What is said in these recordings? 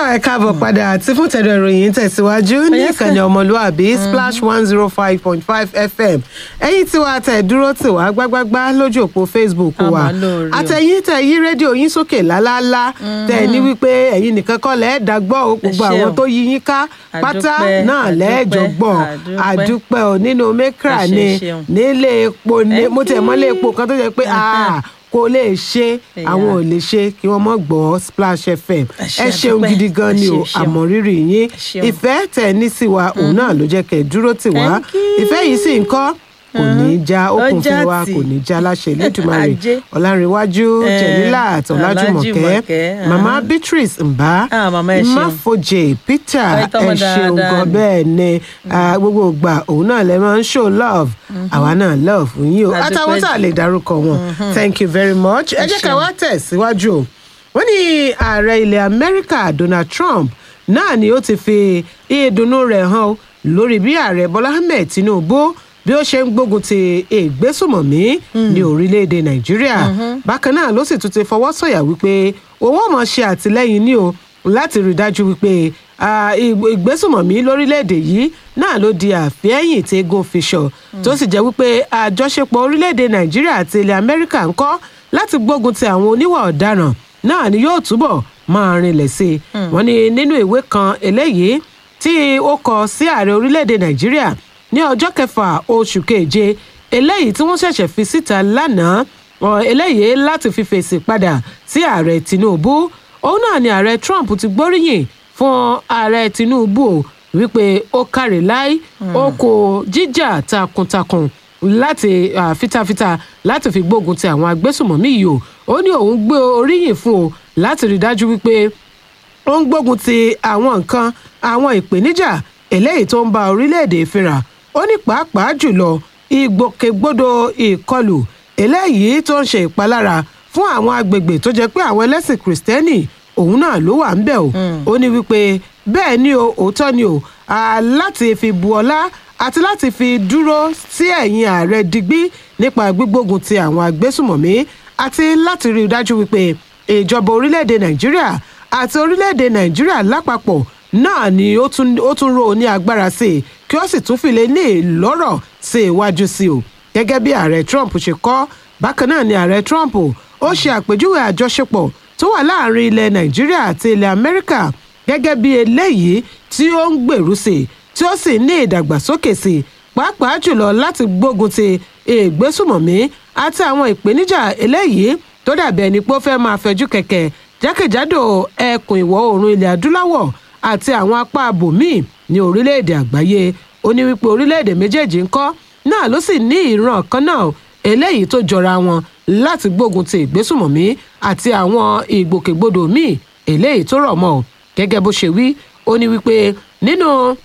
ẹ káàbọ̀ padà àti fún tẹ̀dọ̀ ìròyìn tẹ̀síwájú ní Yes, ìkànnì ọmọlúàbí splash one zero five point five fm ẹ̀yin tí wàá tẹ̀ dúró tì wá gbágbágbá lójú òpó facebook A wa máa lóore o. àtẹ̀yìn tẹ̀ yí rédíò yín sókè lálálá tẹ̀ ní wípé ẹ̀yin nìkan kọ́ lẹ́ẹ̀ dàgbọ́ o gbogbo ṣé àwọn o. tó yí yín ká pátá Àdúpẹ́, náà lẹ́ẹ̀jọ àdúpẹ́, gbọ́ àdúpẹ́. àdúpẹ́ ò nínú mẹ́kà Ẹ ṣé, ni ṣeun. nílé epo ni Thank mo tẹ̀ mọ́lé you. epo kan tó jẹ́ pé ah, kò lè ṣe Ẹ̀yà. àwọn ò lè ṣe kí wọ́n mọ̀ gbọ́ splash fm Ẹ ṣé, ẹ ṣeun àdúpẹ́. gidi gan ni Ẹ o ṣé, ṣeun. àmọ́ rírì yín ṣeun. ìfẹ́ tẹ̀ ní sí wa òun náà ló jẹ́ kẹ́ ẹ dúró tì wá Thank you. ìfẹ́ yìí sì ń kọ́ kò ní í já Ó okùn já fún wa tì. kò ní í já láṣẹ lẹ́dùnmarè Ajé. ọ̀làǹrẹ̀wájú Eh, jẹ̀mílà ọ̀làjùmọ̀kẹ́ Ọlájùmọ̀kẹ́, mama aha. beatrice mbá Ah, mama, ẹ ṣeun. ìmáfojè peter Ẹ ẹ tọ́mọ ṣeun dáadáa gan ni. bẹ́ẹ̀ ni ah, gbogbo ìgbà òun náà lè máa ń show love àwa náà love fún yín o A dúpẹ́ àtàwọn tá a jù. lè dárúkọ wọn thank you very much ẹ Ẹ jẹ́ ká ṣeun. wá tẹ̀síwájú o wọ́n ní ààrẹ ilẹ̀ amẹ́ríkà donald trump náà ni ó ti fi ìdùnnú rẹ̀ hàn o lórí bí ààrẹ bọ́lá ahmed tinubu bí ó ṣe ń gbógun ti ìgbésùmọ̀mí ní orílẹ̀-èdè nàìjíríà bákan náà ló sì tún ti fọwọ́ sọ̀yà wípé owó mọ̀ ṣe àtìlẹ́yìn ní o láti rí i dájú wípé ah, ìg- ìgbésùmọ̀mí lórílẹ̀‐èdè yìí náà ló di àfẹ́yìn tí eégún fi ṣọ tó sì jẹ́ wípé àjọṣepọ̀ orílẹ̀‐èdè nàìjíríà àti ilẹ̀ amẹ́ríkà ń kọ́ láti gbógun ti àwọn oníwà ọ̀daràn náà ni yóò túbọ̀ máa rinlẹ̀ sí i wọ́n ní nínú ìwé kan eléyìí tí ó kọ sí ààrẹ orílẹ̀‐èdè nàìjíríà ní ọjọ́ kẹfà oṣù keje eléyìí tí wọ́n ṣẹ̀ṣẹ̀ fi síta lánàá ọ, eléyìí láti fi fèsì padà sí ààrẹ tinubu òun náà ni ààrẹ trump ti gbóríyìn fún ààrẹ tinubu o, wípé ó kárí láì ó kó jíjà takuntakun láti ah, fitafita láti fi gbógun ti àwọn agbésùmọ̀mí yìí o ó ní òun gbé oríyìn fún o láti rí dájú wípé ó ń gbógun ti àwọn nǹkan àwọn ìpèníjà eléyìí tó ń ba orílẹ̀-èdè fínra ó ní pàápàá jùlọ ìgbòkègbodò ìkọlù eléyìí tó ń ṣe ìpalára fún àwọn agbègbè tó jẹ́ pé àwọn ẹlẹ́sìn kìrìsìtẹ́nì òun náà ló wà ńbẹ̀ o ó ní wípé bẹ́ẹ̀ ni o òótọ́ ni o à, láti fi bu ọlá àti láti fi dúró sí ẹ̀yìn ààrẹ digbí nípa gbígbógun ti àwọn agbésùmọ̀mí àti láti rí i dájú wípé ìjọba orílẹ̀-èdè nàìjíríà àti orílẹ̀-èdè nàìjíríà lápapọ̀ náà ni ó tún ó tún rò ní agbára sí i kí ó sì tún fìlẹ̀ ní ìlọ́rọ̀ sí iwájú sí o gẹ́gẹ́ bí ààrẹ trump ṣe kọ́ bákan náà ni ààrẹ trump ó ṣe àpèjúwe àjọṣepọ̀ tó wà láàrin ilẹ̀ nàìjíríà àti ilẹ̀ amẹ́ríkà gẹ́gẹ́ bí eléyìí tí ó ń gbèrú sí i tí ó sì ní ìdàgbàsókè sí i pàápàá jùlọ láti gbógun ti ìgbésùmọ̀mí àti àwọn ìpèníjà eléyìí tó dàbí ẹni pé ó fẹ́ máa fẹjú kẹ̀kẹ́ jákèjádò ẹkùn ìwọ̀ oòrùn ilẹ̀ adúláwọ̀ àti àwọn apá abòmíì ní orílẹ̀-èdè àgbáyé ó ní wípé orílẹ̀-èdè méjèèjì ń kọ́ náà ló sì ní ìran kan náà eléyìí tó jọra wọn láti gbógun ti ìgbésùmọ̀mí àti àwọn ìgbòkègbodò míì eléyìí tó rọ̀ mọ́ ọ gẹ́gẹ́ bó ṣe wí ó ní wípé nínú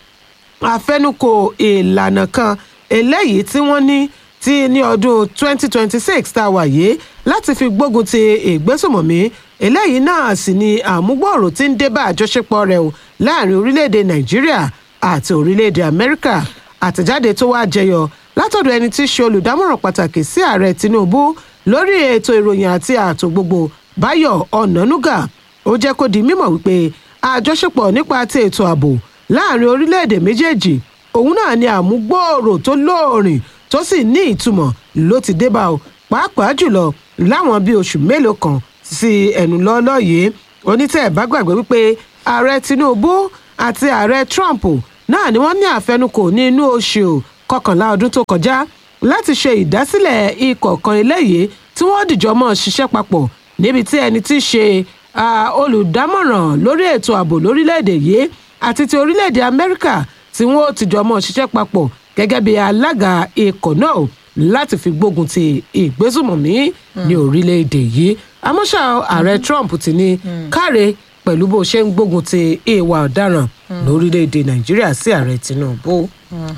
àfẹnukò ìlànà kan eléyìí tí wọ́n ní tí ní ọdún 2026 tá a wà yìí láti fi gbógun ti ìgbésùmọ̀mí eléyìí náà sì ni àmúgbòòrò tí ń dé bá àjọṣepọ̀ rẹ̀ o láàrin orílẹ̀-èdè nàìjíríà àti orílẹ̀-èdè amẹ́ríkà àtẹ̀jáde tó wá jẹyọ látọ̀dọ̀ ẹni tí í ṣe olùdámọ̀ràn pàtàkì sí ààrẹ tinubu lórí ètò ìròyìn àti ààtò gbogbo báyọ̀ ọ̀nànúgà ó jẹ́ kó di mímọ̀ wípé àjọṣepọ̀ nípa ti ètò ààbò láàrin orílẹ̀-èdè méjèèjì òun náà ni àmúgbòòrò tó lóòrìn tó sì ní ìtumọ̀ ló ti dé bá o pàápàá jùlọ láwọn bíi oṣù mélòó kan sí ẹnu lọ́ọ́lọ́ yìí onítẹ̀ ẹ̀ bá gbàgbé wípé ààrẹ tinubu àti ààrẹ trump náà ni wọ́n ní àfẹnukò ní inú oṣù kọkànlá ọdún tó kọjá láti ṣe ìdásílẹ̀ ikọ̀ kan eléyìí tí wọ́n dìjọ́ mọ́ ṣiṣẹ́ papọ̀ níbi tí ẹni tí í ṣe ah, olùdámọ̀ràn lórí ètò ààbò lórílẹ̀‐èdè yìí àti ti orílẹ̀‐èdè amẹ́ríkà tí wọ́n ó tìjọ́ mọ́ ṣiṣẹ́ papọ̀ gẹ́gẹ́ bí alága ikọ̀ náà láti fi gbógun ti ìgbésùmọ̀mí ní orílẹ̀‐èdè yìí àmọ́ṣá ààrẹ trump ti ní káre pẹ̀lú bó ṣe ń gbógun ti ìwà ọ̀daràn lórílẹ̀‐èdè nàìjíríà sí ààrẹ tinubu.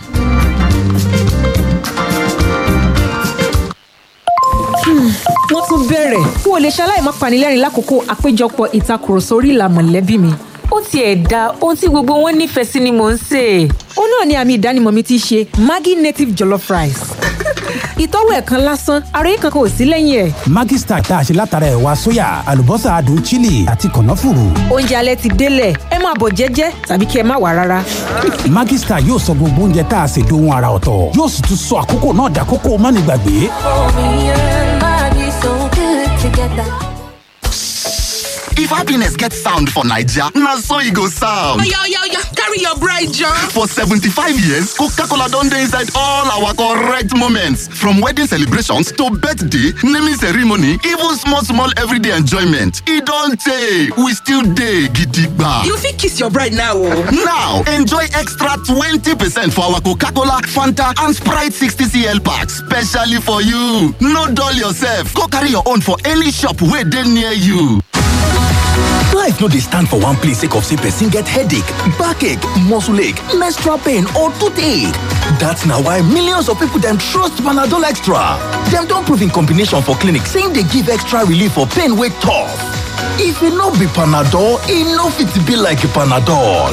wọ́n tún bẹ̀rẹ̀ n ò lè ṣaláì má panilẹ́rìn lákòókò àpéjọpọ̀ ìtakùrọ̀sọ orí ìlà mọ̀lẹ́bí mi. ó tiẹ̀ da ohun tí gbogbo wọn nífẹ̀ẹ́ sí ni mò ń sè é. ó náà ni àmì ìdánimọ̀ mi ti ṣe maggi native jollof rice. ìtọ́wò ẹ̀ kan lásán ara yìí kankan ò sí lẹ́yìn ẹ̀. Maggi Star tá a ṣe látara ẹ̀wà sóyà àlùbọ́sà adùn chili àti kànáfùrù. oúnjẹ alẹ́ ti délẹ̀ ẹ máa bọ̀ jẹ́jẹ́ tàbí kí ẹ má wà rárá. Maggi Star yóò sọ gbogbo oúnjẹ tá a ṣe dohun ara ọ̀tọ̀ yóò sì tún sọ àkókò náà dàkókò mánigbàgbé. If happiness gets sound for Naija, na so e go sound. Oya oya oya carry your bride John. For 75 years, Coca-Cola don dey inside all our correct moments. From wedding celebrations to birthday, naming ceremony, even small small everyday enjoyment. E don tey, we still dey gidigba. You fit kiss your bride now o. Now, enjoy extra 20% for our Coca-Cola, Fanta and Sprite 60cl packs specially for you. No dull yourself, go carry your own for any shop wey dey near you. Life no dey stand for one place sake of say person get headache, backache, muscle ache, menstrual pain or toothache. That's na why millions of people dem trust Panadol Extra. Dem don prove in combination for clinic say e dey give extra relief for pain wey tough. If e no be Panadol, e no fit be like Panadol.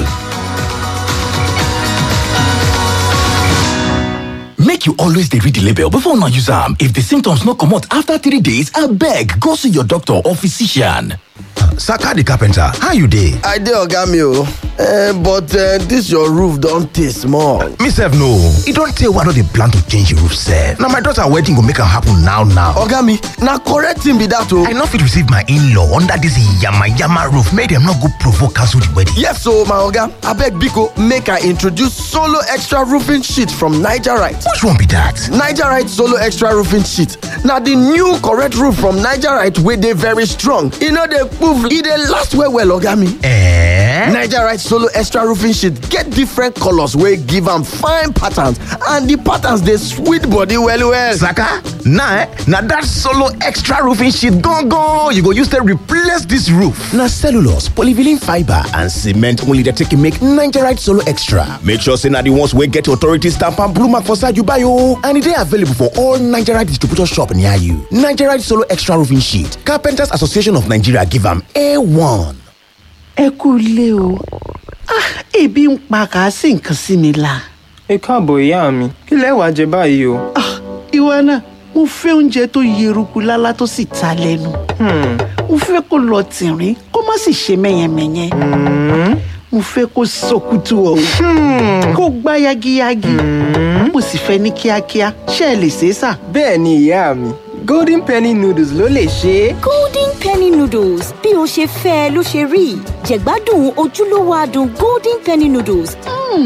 Make you always dey read the label before una use am. If the symptoms no comot after three days, abeg go see your doctor or physician. Saka the carpenter, how you dey? I dey oga mi o, uh, but uh, this your roof don tey small. Me sef no, e don tey wey I don dey plan to change the roof sef. Na my daughter wedding go make am happen now now. Oga mi, na correct thing be that o. I no fit receive my in-law under this yama-yama roof make dem no go provoke cancel the wedding. Yes o, my oga, abeg biko make I introduce solo extra roofing sheet from Nigerite. Which one be that? Nigerite solo extra roofing sheet na the new correct roof from Nigerite wey dey very strong. E no dey poof, e dey last well well oga mi. Eh? Nigerite solo extra roofing sheet get different colors wey give am fine patterns and the patterns dey sweet body well well. Saka, na eh, na that solo extra roofing sheet gangan you go use take replace this roof. Na cellulose, polyvinyl fibre and cement only dey take make Nigerite solo extra. Make sure say na the ones wey get authority stamp and blue mark for side you buy o. And e dey available for all Nigerite distributor shop near you. Nigerite solo extra roofing sheet, Carpenters Association of Nigeria give am A1. ẹ kú ilé o ah ebi ń pa kàásì nǹkan sí mi la. ẹ káàbọ̀ ìyá mi kí lẹ wàá jẹ báyìí o. ah ìwọ náà mo fẹ́ oúnjẹ tó yeruku lálá tó sì ta lẹ́nu. mo fẹ́ kó lọ tìrín kó má sì ṣe mẹ́yẹmẹ́yẹ. mo fẹ́ kó sọkútù ọ̀hún kó gbá yagiyagi. mo sì fẹ́ ní kíákíá ṣé ẹ lè ṣe é sà. bẹ́ẹ̀ ni ìyá mi golden penny noodles ló lè ṣe é. golden penny noodles bí o ṣe fẹ́ ẹ ló ṣe rí jẹ̀gbádùn ojúlówó adùn golden penny noodles.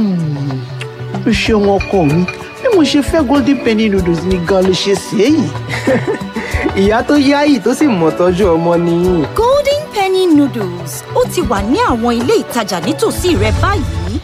o ṣeun ọkọ mi bí mo ṣe fẹ́ golden penny noodles ni gan ló ṣe ṣe é yìí. ìyá tó yáyì tó sì mọ̀ tọ́jú ọmọ nìyí. golden penny noodles ó ti wà ní àwọn ilé ìtajà nítòsí rẹ báyìí.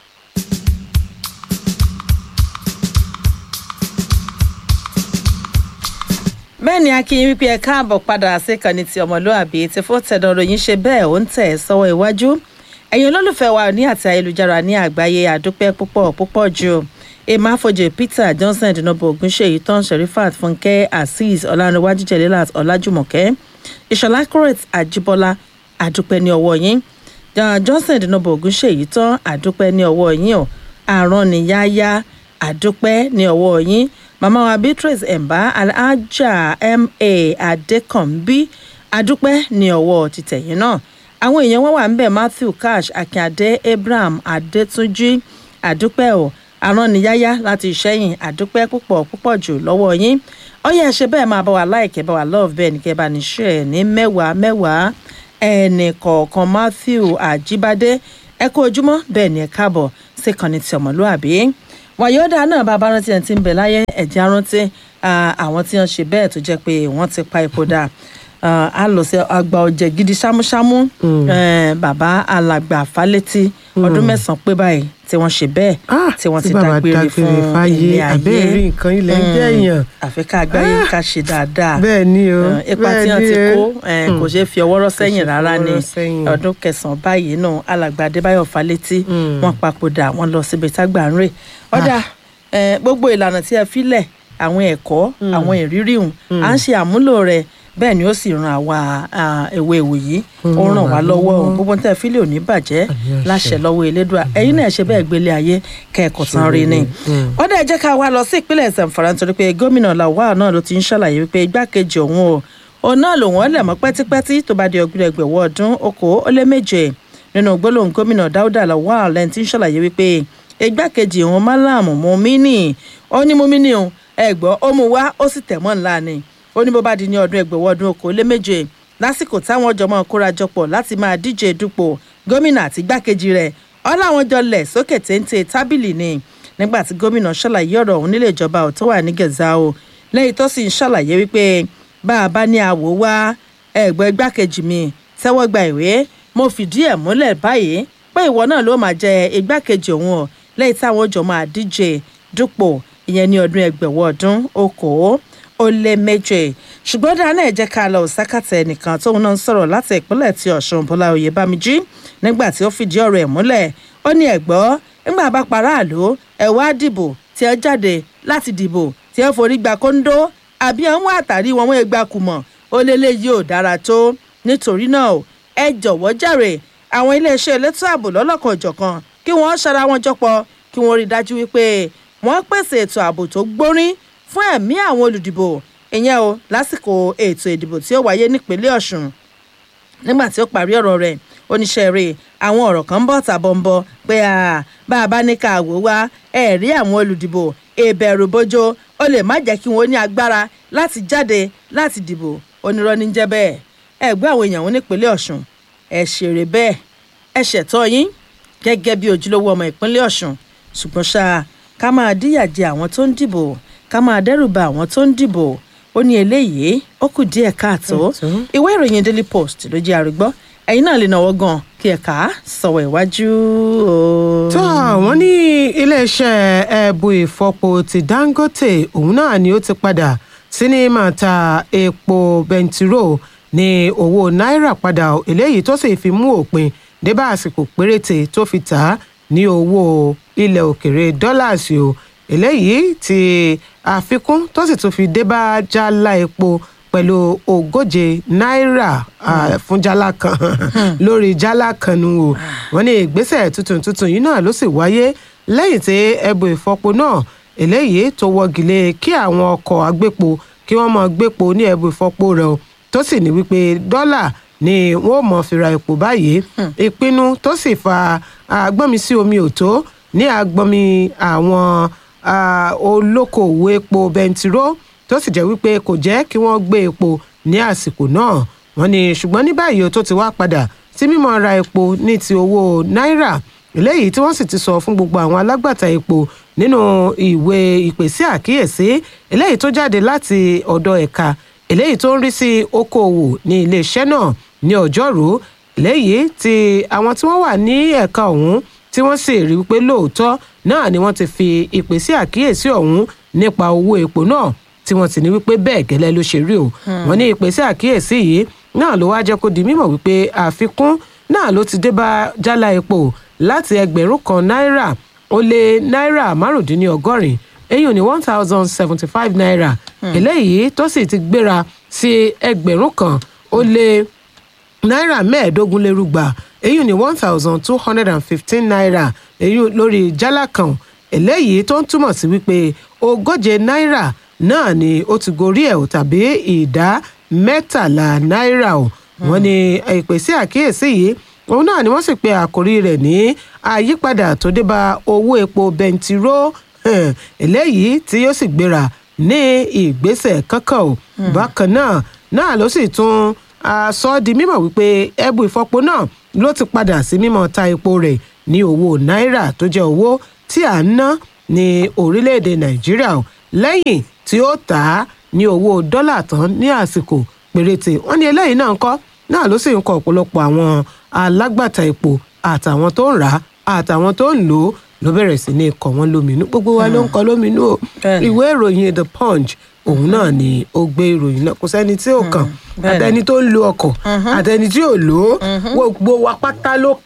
bẹ́ẹ̀ ni akínyìn wípé ẹ káàbọ̀ padà síkànnì ti ọmọlúàbí tí fún tẹ̀dọ̀ ròyìn ṣe bẹ́ẹ̀ ó ń tẹ̀ sọ́wọ́ iwájú ẹ̀yin olólùfẹ́ wa ní àti ayélujára ní àgbáyé àdúpẹ́ púpọ̀ púpọ̀ jù emma afọjẹ peter johnson dinobo ogunṣeyi tán sherifat fúnkẹ́ azeez ọlárẹ̀wájú jẹ̀lélàt ọlájúmọ̀kẹ́ ìṣọ̀lá correct àjíbọ́lá àdúpẹ́ ní ọwọ́ yín johnson dinobo ogunṣeyi tán àdúpẹ́ ní ọwọ́ yín o àrùn níyáyá àdúpẹ́ ní ọwọ́ yín màmá wa beatrice ẹ̀mbá alhaja ma adékànbí adúpẹ́ ní ọwọ́ títẹ̀yìn náà àwọn èèyàn wọn wà ń bẹ̀ matthew cash akíndé abraham adétúnjì àdúpẹ́ ò aránniyáyá láti ìṣẹ́yìn àdúpẹ́ púpọ̀ púpọ̀ jù lọ́wọ́ yín ọyẹ ẹ ṣe bẹ́ẹ̀ máa bá wa láìkẹ́ bá wa love bẹ́ẹ̀ ní kẹ́ bá ní ṣe ẹ̀ ní mẹ́wàá mẹ́wàá ẹnì kọ̀ọ̀kan matthew àjíbádé ẹ kú ojúmọ́ bẹ́ẹ̀ ni ẹ káàbọ̀ sí kànnì tí ọmọlúàbí wàyọ́dà náà bàbá rántí ẹni tí ń bẹ láyé ẹ̀jẹ̀ arántí àwọn tí wọ́n ṣe bẹ́ẹ̀ tó jẹ́ pé wọ́n ti pa epo dà a lọ sí àgbà ọ̀jẹ̀ gidi ṣámúṣámú bàbá alàgbà falẹ́tì ọdún mẹ́sàn-án pé báyìí tí wọ́n ṣe bẹ́ẹ̀ tí wọ́n ti dágbére fún ilé ayé abẹ́rẹ́ nǹkan ilẹ̀ ń jẹ́ èèyàn. àfi ká àgbáyé ká ṣe dáadáa bẹ́ẹ̀ ni o ipa tí wọ́n ti kó kò ṣeé fi ọwọ́ rọ́ sẹ́yìn rárá ni ọdún kẹsàn-án báyìí náà alàgbà adébáyọ̀ falẹ́tì wọ́n papòdà wọ́n lọ síbi tágbà ń rè ọ̀dà gbogbo ìlànà tí ẹ filẹ̀ àwọn ẹ̀kọ́ àwọn ìrírí hùn à ń ṣe àmúlò rẹ̀ bẹ́ẹ̀ ni ó sì ran àwa ewé ewu yìí ó ràn wá lọ́wọ́ o gbogbo tẹ́ fílẹ̀ ò ní bàjẹ́ láṣẹ lọ́wọ́ elédùà ẹ̀yin náà ṣe bẹ́ẹ̀ gbélé ayé kẹ́ẹ̀kọ́ tán rí ni. ó dẹ̀ jẹ́ ká wá lọ sí ìpínlẹ̀ zamfara nítorí pé gómìnà lawal náà ló ti ń ṣàlàyé wípé igbákejì òun o òun náà lòun ọ̀lẹ̀ mọ́ pẹ́típẹ́tí tó bá di ọgbìn ẹgbẹ̀wọ̀ ọdún okòó ó lé méje nínú gbólóhùn gómìnà dáúdà lawal lẹ́ni tí ń ṣàlàyé wípé igbákejì òun málàmù mumini ó ní mumini o ẹgbọ́ ó mú wá ó sì tẹ̀ mọ́ ńlá ni ó ní bó bá di ní ọdún ẹgbẹ̀wọ̀ ọdún okòó lé méje lásìkò táwọn jọmọ kórajọpọ̀ láti máa díje dupò gómìnà àti igbákejì rẹ̀ ọ́ làwọn jọ lẹ̀ sókè téńté tábìlì ni nígbà tí gómìnà ṣàlàyé ọ̀rọ̀ òun nílé ìjọba ò tó wà ní gẹ̀záò lẹ́yìn tó sì ń ṣàlàyé wípé bá a bá ní àwò wá ẹ̀gbọ́n igbákejì mi tẹ́wọ́ gba ìwé mo fìdí ẹ̀ múlẹ̀ báyìí pé ìwọ náà ló máa jẹ igbákejì òun ọ̀ lẹ́yìn táwọn jọ máa díje dupò ìyẹn ní ọdún ẹgbẹ̀wọ̀ ọdún okòó ó lé méje ṣùgbọ́n dáná ẹ̀ jẹ́ ká lọ òsákàtà ẹnìkan tóun náà ń sọ̀rọ̀ láti ìpínlẹ̀ tí ọ̀ṣun bọ́lá oyè bámijí nígbà tí ó fìdí ọ̀rọ̀ ẹ̀ múlẹ̀ ó ní ẹ̀gbọ́ nígbà bá paráàlú ẹ̀ wá dìbò tí ẹ jáde láti dìbò tí ẹ forí gba kóńdó àbí àwọn àtàrí wọn wọn gba kùmọ̀ ó lélẹ̀ yìí ò dára tó nítorí náà ẹ jọ̀wọ́ jàre àwọn iléeṣẹ́ elétò ààbò lọ́lọ́kan ìjọ̀kan kí wọ́n ṣara wọn jọpọ̀ kí wọ́n rí i dájú wípé wọ́n pèsè ètò ààbò tó gbórín fún ẹ̀mí àwọn olùdìbò ìyẹn o lásìkò ètò ìdìbò tí ó wáyé nípínlẹ̀ ọ̀ṣun nígbà tí ó parí ọ̀rọ̀ rẹ̀ oníṣẹ́ rẹ̀ àwọn ọ̀rọ̀ kan ń bọ̀ tàbọ̀ ń bọ̀ pé bá a bá ní ká wò wá ẹ̀ rí àwọn olùdìbò ìbẹ̀rù bójó ó lè má jẹ́ kí wọ́n ní agbára láti jáde láti dìbò onírọ́ ní jẹ́ bẹ́ẹ̀ ẹ gbọ́ àwọn èèyàn wọn nípínlẹ̀ ọ̀ṣun ẹ ṣèrè bẹ́ẹ̀ ẹ ṣẹ̀tọ́ yín gẹ́gẹ́ bí ojúlówó ọmọ ìpínlẹ̀ ọ̀ṣun ṣùgbọ́n ṣá ká máa díyàjẹ àwọn tó ń dìbò ká máa dẹ́rù ba àwọn tó ń dìbò ó ní eléyìí ó kù díẹ̀ káàtó ìwé ìròyìn daily post ló jẹ́ àrígbọ́ ẹ̀yin náà lè náwó gan kí ẹ̀ka sọ̀wọ́ ìwájú o. tó àwọn ní iléeṣẹ́ ẹ̀bù ìfọpo ti dangote òun náà ni ó ti padà sí ní máa ta epo bẹntiró ní owó náírà padà eléyìí tó sì fi mú òpin débà àsìkò péréte tó fi tà á ní owó ilẹ̀ òkèrè dọ́làsì o eléyìí ti àfikún tó sì tún fi débà jálá epo pẹ̀lú ogóje náírà fún jálá kan lórí jálá kan nu o wọ́n ní ìgbésẹ̀ tuntun tuntun yìí náà ló sì wáyé lẹ́yìn tí ẹbù ìfọpo náà eléyìí tó wọ́gilé kí àwọn ọkọ̀ agbépo kí wọ́n máa gbépo ní ẹbù ìfọpo rẹ̀ o tó sì ní wípé dọ́là ni wọ́n mọ̀ fi ra epo báyìí ìpinnu tó sì fa agbọ́nmi sí omi òtó ní agbọ́nmi àwọn olókoòwò epo bẹntiró tó sì jẹ́ wípé kò jẹ́ kí wọ́n gbé epo ní àsìkò náà wọ́n ní ṣùgbọ́n ní báyìí o tó ti wá padà sí mímọ́ ra epo ní ti owó náírà eléyìí tí wọ́n sì ti sọ fún gbogbo àwọn alágbàtà epo nínú ìwé ìpèsè àkíyèsí eléyìí tó jáde láti ọ̀dọ̀ ẹ̀ka eléyìí tó ń rí sí okòòwò ní iléeṣẹ́ náà ní ọjọ́rú eléyìí tí àwọn tí wọ́n wà ní ẹ̀ka ọ̀hún tí wọ́n sì rí wípé lóòótọ́ náà ni wọ́n ti fi ìpèsè àkíyèsí ọ̀hún nípa owó epo náà tí wọ́n ti ní wípé bẹ́ẹ̀ gẹ́lẹ́ ló ṣe rí o wọ́n ní ìpèsè àkíyèsí yìí náà ló wá jẹ́ kó di mímọ̀ wípé àfikún náà ló ti dé bá jálá epo láti ẹgbẹ̀rún kan náírà ó lé náírà márùndínlọ́gọ́rin èyí ní one thousand seventy five naira eléyìí tó sì ti gbéra sí ẹgbẹ̀rún kan ó lé náírà mẹ́ẹ̀ẹ́dógún lérúgba èyí ní one thousand two hundred and fifteen naira èyí lórí jálá kan eléyìí tó ń túmọ̀ sí wípé ogóje náírà náà ni ó ti gorí ẹ̀ ò tàbí ìdá mẹ́tàlá náírà o wọ́n ní ìpèsè àkíyèsí yìí òun náà ni wọ́n sì pe àkórí rẹ̀ ní àyípadà tó dé bá owó epo bẹntiró eléyìí tí yóò sì gbéra ní ìgbésẹ̀ kankan o bákan náà náà ló sì tún sọ di mímọ̀ wípé ẹbú ìfọpo náà ló ti padà sí mímọ̀ ta epo rẹ̀ ní owó náírà tó jẹ́ owó tí à ń ná ní orílẹ̀-èdè nàìjíríà o lẹ́yìn tí ó tà á ní owó dọ́là tán ní àsìkò péréte wọ́n ní eléyìí náà ń kọ́ náà ló sì ń kọ ọ̀pọ̀lọpọ̀ àwọn alágbàtà epo àtàwọn tó ń rà á àtàwọn tó ń lò ó ló bẹ̀rẹ̀ sí ní kọ̀ wọ́n lóminú gbogbo wa ló ń kọ lóminú o ìwé ìròyìn the punch òun náà ni ó gbé ìròyìn náà kò sẹ́ni tí ò kàn àtẹni tó ń lo ọkọ̀ àtẹni tí ò lò ó gbogbo wa pátá ló kàn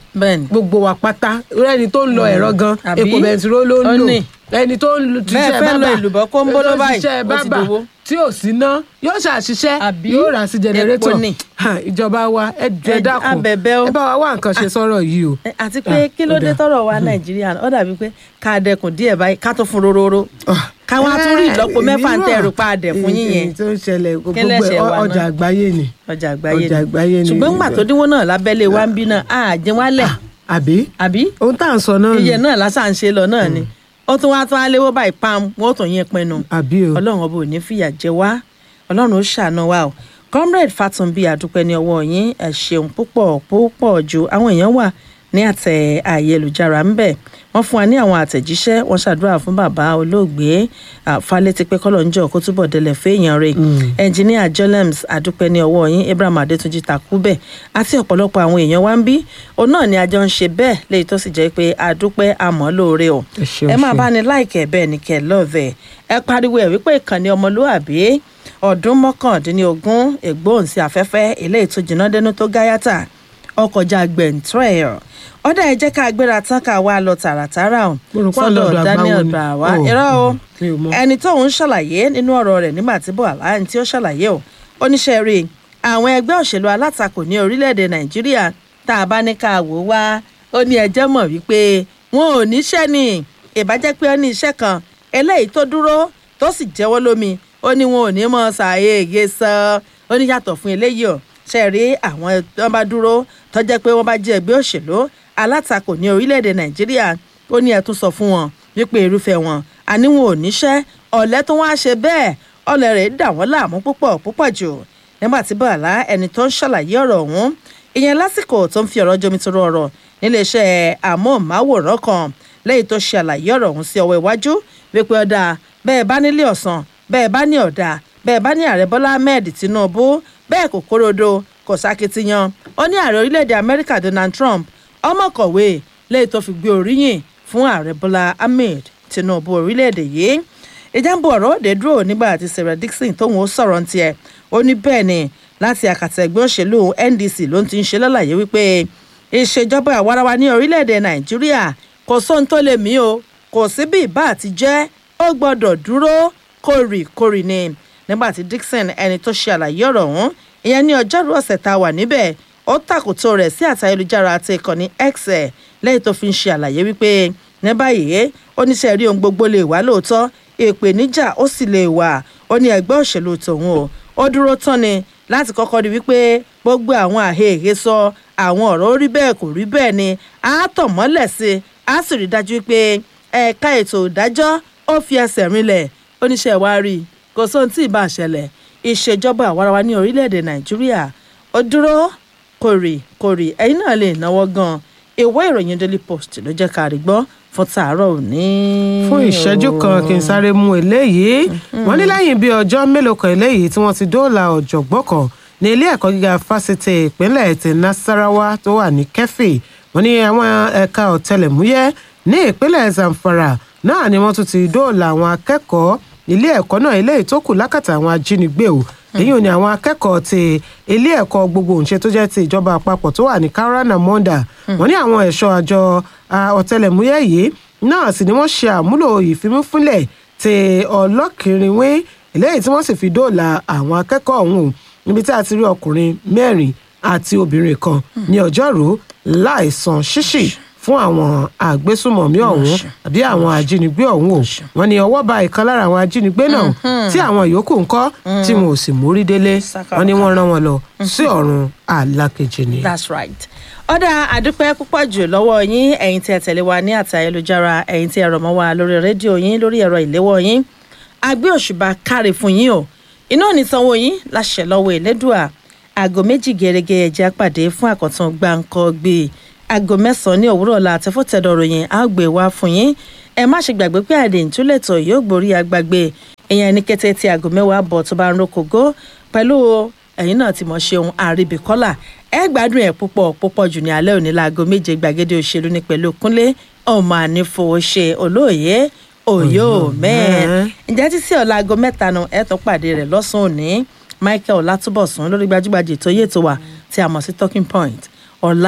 Bẹ́ẹ̀ni. gbogbo wa pátá ẹni tó ń lọ ẹ̀rọ gan Àbí? epo bẹntiró ló ń Ó lò ní. ẹni tó ń lu- Bẹ́ẹ̀ ṣiṣẹ́ fẹ́ lọ bábà èlùbọ́ kóńbó ló tó ń báyìí, ṣiṣẹ́ ó ti bábà dowó. tí ò sí ná yóò ṣàṣiṣẹ́ yóò rà sí jẹnẹrétọ̀ Epo ni. Ha, ìjọba wa ẹ jẹ Ẹ- dákun abẹ̀bẹ̀ o. ẹ bá wa wá nǹkan ṣe sọ́rọ̀ yìí o. Ẹ, àti pé kí ló dé tọrọ wa nàìjíríà ó dàbí pé ká dẹkùn díẹ̀ báyìí ká tó fún rororo ká wá tún rí ìlọ́po mẹ́fà ń tẹ ẹrù pa àdẹ̀ fún yín yẹn èyí tó ń ṣẹlẹ̀ gbogbo Kí lẹ̀ṣẹ̀ ẹ, wa náà? ọjà àgbáyé ni. ọjà àgbáyé ọjà àgbáyé ni ni. ṣùgbọ́n gbà tó dínwó náà lábẹ́lé wa ń bí náà á jẹ́ wálẹ̀ àbí. àbí. ohun tá à ń sọ náà iye náà lásà ń ṣe lọ náà ni ó tún wá tún á léwó báyìí pam wọn ó tún yín pinnu àbí o. ọlọ́run ọba ò ní fìyà jẹ wá ọlọ́run ó ṣàánú wa o comrade fatunbi àdúpẹ́ ní ọwọ́ yín ẹ ṣeun púpọ̀ púpọ̀ ju àwọn èèyàn wà ní àtẹ ayélujára ń bẹ̀ wọ́n fún wa ní àwọn àtẹ̀jíṣẹ́ wọ́n ṣàdúrà fún bàbá olóògbé falẹ́tí pé kọ́lọ̀ ń jọ kó túbọ̀ délẹ̀ fẹ́yàn rẹ̀ ẹnjìníà jolems àdúpẹ́ ní ọwọ́ yín abraham adétúnjì takúbẹ̀ àti ọ̀pọ̀lọpọ̀ àwọn èèyàn wa ń bí òun náà ni àjọ ń ṣe bẹ́ẹ̀ léyìí tó sì jẹ́ pé àdúpẹ́ àmọ́ lóore o ṣeun, ẹ máa ṣeun. bá ní láìkẹ́ bẹ́ẹ̀ ni kẹ́ lọ́ọ̀vẹ̀ ẹ pariwo ẹ̀ wípé ìkànnì ọmọlúàbí ọdún mọ́kàndínlógún ègbóhùnsí afẹ́fẹ́ eléyìí tó jìnnà dẹnu tó gáyàtà ọkọjà gbẹ̀ntrẹ́ẹ̀ ọ̀dà ẹ jẹ́ ká gbéra tán ká wá lọ tààràtàrà o rò pé sọ́dọ̀ ọ̀dọ̀ daniel àgbáwo ni. bàwá Oh, irọ́ o mi ò mọ̀. ẹni tóun ṣàlàyé nínú ọ̀rọ̀ rẹ̀ nígbà tí bọ́ọ̀lá ẹni tí ó ṣàlàyé o oníṣẹ́ rí i àwọn ẹgbẹ́ òṣèlú alátakò ní orílẹ̀-èdè nàìjíríà tá a bá ní ká wò ó wá ó ní ẹjẹ́ mọ̀ wípé wọn ò níṣẹ́ ni ìbájẹ́ pé ó ní iṣẹ́ kan eléyìí tó dúró tó sì jẹ́wọ́ lómi ó ní wọn ò ní mọ̀ ṣàyè ègé sọ ó ní yàtọ̀ fún eléyìí o ṣe rí àwọn tó bá dúró tó jẹ́ pé wọ́n bá jẹ́ ẹgbẹ́ òṣèlú alátakò ní orílẹ̀-èdè nàìjíríà ó ní ẹ tún sọ fún wọn wípé irúfẹ́ wọn àní wọn ò níṣẹ́ ọ̀lẹ́ tó wá ṣe bẹ́ẹ̀ ọ̀lẹ́ rẹ̀ dà wọ́n láàmú púpọ̀ púpọ̀ jù nígbà tí bàálà ẹni tó ń ṣàlàyé ọ̀rọ̀ ọ̀hún ìyẹn lásìkò tó ń fi ọ̀rọ̀ jomitoro ọ̀rọ̀ níléeṣẹ́ amóhùnmáwòrán kan lẹ́yìn tó ṣe àlàyé ọ̀rọ̀ ọ̀hún sí ọwọ́ iwájú wípé ọ̀dà bẹ́ẹ̀ bá nílé ọ̀sán bẹ́ẹ̀ bá ní ọ̀dà bẹ́ẹ̀ bá ní ààrẹ bọ́lá ahmed tinubu bẹ́ẹ̀ kò kórodo kò sákìtìyàn ó ní ààrẹ orílẹ̀-èdè amẹ́ríkà donald trump ọmọkọ̀wé lẹ́yìn tó fi gbé oríyìn fún ààrẹ bọ́lá ahmed tinubu orílẹ̀-èdè yìí ìjàmbá ọ̀rọ̀ òde dúró nígbà tí sarah dixon tóun ó sọ̀rọ̀ ń tiẹ̀ ó ní bẹ́ẹ̀ ni láti àkàtà ẹgbẹ́ òṣèlú ndc ló ń ti ń ṣe lálàyé wípé ìṣèjọba àwarawa ní orílẹ̀-èdè nàìjíríà kò sóhun tó lè mí o kò sí bí ìbá àti jẹ́ ó gbọ́dọ̀ dúró kórìkórì ni nígbà tí dixon ẹni tó ṣe àlàyé ọ̀rọ̀ ọ̀hún ìyẹn ní ọjọ́rú ọ̀sẹ̀ tá a wà níbẹ̀ ó tàkòtò rẹ̀ sí àtà ayélujára àti ìkànnì x ẹ̀ lẹ́yìn tó fi ń ṣe àlàyé wípé ní báyìí oníṣẹ́ rí ohun gbogbo lè wá lóòótọ́ ìpèníjà ó sì lè wà ó ní ẹgbẹ́ òṣèlú tòun o ó dúró tán ni láti kọ́kọ́ rí wípé gbogbo àwọn àhehè sọ àwọn ọ̀rọ̀ ó rí bẹ́ẹ̀ kò rí bẹ́ẹ̀ ni á tàn mọ́lẹ̀ sí i á sì rí dájú wípé ẹ̀ka ètò ìdájọ́ ó fi ẹsẹ̀ rinlẹ̀ oníṣẹ́ wa rí i kò sóhun tí ì bá ṣẹlẹ̀ ìṣèjọba àwarawa ní orílẹ̀-èdè nàìjíríà ó dúró kórì kórì ẹ̀yin náà lè náwó gan ìwé ìròyìn daily post ló jẹ́ ká rí gbọ́ fún tàárọ̀ òní. fún ìṣẹ́jú kan kí n sáré mú eléyìí wọ́n ní lẹ́yìn bíi ọjọ́ mélòó kan eléyìí tí wọ́n ti dóòlà ọ̀jọ̀gbọ́n kan ní ilé ẹ̀kọ́ gíga fásitì ìpínlẹ̀ ti nasarawa tó wà ní kẹfì wọ́n ní àwọn ẹ̀ka ọ̀tẹlẹ̀múyẹ́ ní ìpínlẹ̀ zamfara náà ni wọ́n tún ti dóòlà àwọn akẹ́kọ̀ọ́ ilé ẹ̀kọ́ náà eléyìí tó kù lákàtà àwọn ajínigbé o èyí ò ní àwọn akẹ́kọ̀ọ́ ti ilé ẹ̀kọ́ gbogbo òǹṣe tó jẹ́ ti ìjọba àpapọ̀ tó wà ní karana monda wọ́n ní àwọn ẹ̀ṣọ́ àjọ ọ̀tẹlẹ̀múyẹ́ yìí náà sì ni wọ́n ṣe àmúlò ìfimúfúnlẹ̀ ti ọlọ́kìnrinwé eléyìí tí wọ́n sì fi dóòlà àwọn akẹ́kọ̀ọ́ ọ̀hún o níbi tí a ti rí ọkùnrin mẹ́rin àti obìnrin kan ní ọjọ́rú láìsan ṣíṣì fún àwọn àgbésùmọ̀mí ọ̀hún àbí àwọn ajínigbé ọ̀hún o wọ́n ní ọwọ́ ba ìkan lára àwọn ajínigbé náà tí àwọn yòókù ń kọ́ tí wọn ò sì mórí délé wọ́n ní wọ́n rán wọn lọ sí ọ̀run alákejì ni. that's right ọ̀dà àdúpẹ́ púpọ̀ jù lọ́wọ́ yín ẹ̀yin tí ẹ tẹ̀lé wa ní àti ayélujára ẹ̀yin tí ẹ rọ̀ mọ́ wa lórí rédíò yín lórí ẹ̀rọ ìléwọ́ yín agbé òṣùbà káre fún yín o iná ò ní sanwó yín láṣẹ lọ́wọ́ ìlédùà aago méjì gẹ́gẹ́ ẹ̀jẹ̀ àpàdé fún àkọ́tún gbáǹkọ́ gbé aago mẹ́sàn-án ní òwúrọ̀ ọ̀la àtẹ́fọ́tẹ̀dọ̀ ròyìn á gbé wá fún yín ẹ má ṣe gbàgbé pé àdé ìtúlẹ̀tọ̀ yóò gborí agbágbé ìyẹn ní kété tí aago mẹ́wàá bọ̀ tó bá ń rokògó pẹ̀lú ẹ̀yin náà ti mọ̀ ṣeun àríbìkọ́là ẹ gbádùn ẹ̀ púpọ̀ púpọ̀ jù ní alẹ́ òní láago méje gbàgede òṣèlú ní pẹ̀lú kúnlé ọmọ ànífowóṣe olóòye òyò mẹ́ẹ̀ ǹjẹ́ títí ọ̀la aago mẹ́ta nu ẹ̀ tún pàdé rẹ̀ lọ́sàn-án òní michael látúbọ̀sún lórí gbajúgbajà ètò yètò wa tí a mọ̀ sí talking point ọ̀la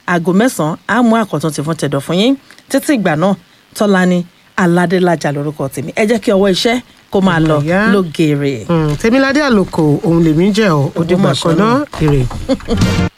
aago mẹ́sàn-án á mú àkọ́tún ti fún tẹ̀dọ̀ fún yín títí ìgbà náà tọ́lání aládélájà lórúkọ tèmi ẹ jẹ́ kí ọwọ́ iṣẹ́ kó máa lọ Ìyá. lógeere. tèmiládé àlòkò òun lèmi jẹ́ ọ́ òdìgbà kan náà èrè.